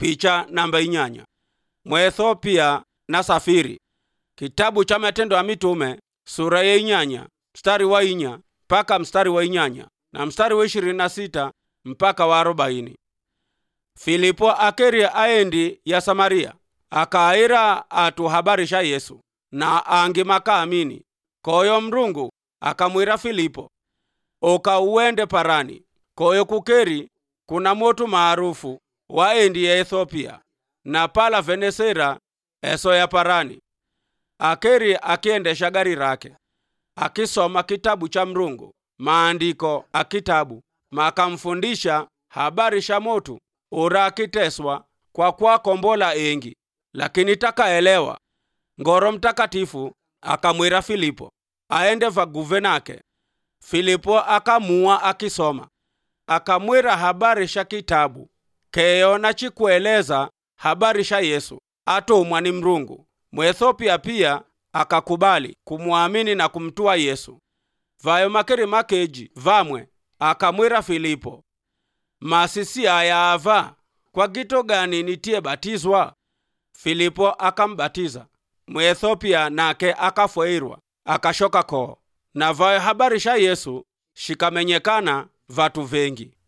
picha namba inyanya mwethiopia na safiri kitabu cha matendo ya mitume sura ya inyanya mstari wa inya mpaka mstari wa inyanya na mstari wa ishirini na sita mpaka wa arobaini filipo akeria aendi ya samaria akaira atu habari sha yesu na angi makaamini koyo mrungu akamwira filipo oka uende parani koyo kukeri kuna motu maarufu waendi ya ethiopia na pala venesera eso ya parani akeri akiendesha gari rake akisoma kitabu cha mrungu maandiko a kitabu makamfundisha habari sha motu ura akiteswa kwa kwa kombola engi lakini takaelewa ngoro mtakatifu akamwira filipo aende vaguve nake filipo akamua akisoma akamwira habari sha kitabu keyo na chikueleza habari sha yesu atumwa ni mrungu mwethiopia pia akakubali kumwamini na kumtua yesu vayo makeri makeji vamwe akamwira filipo masisi aya ava kwa gito gani nitie batizwa filipo akambatiza mwethiopia nake akafweirwa akashoka koo na vayo habari sha yesu shikamenyekana vatu vengi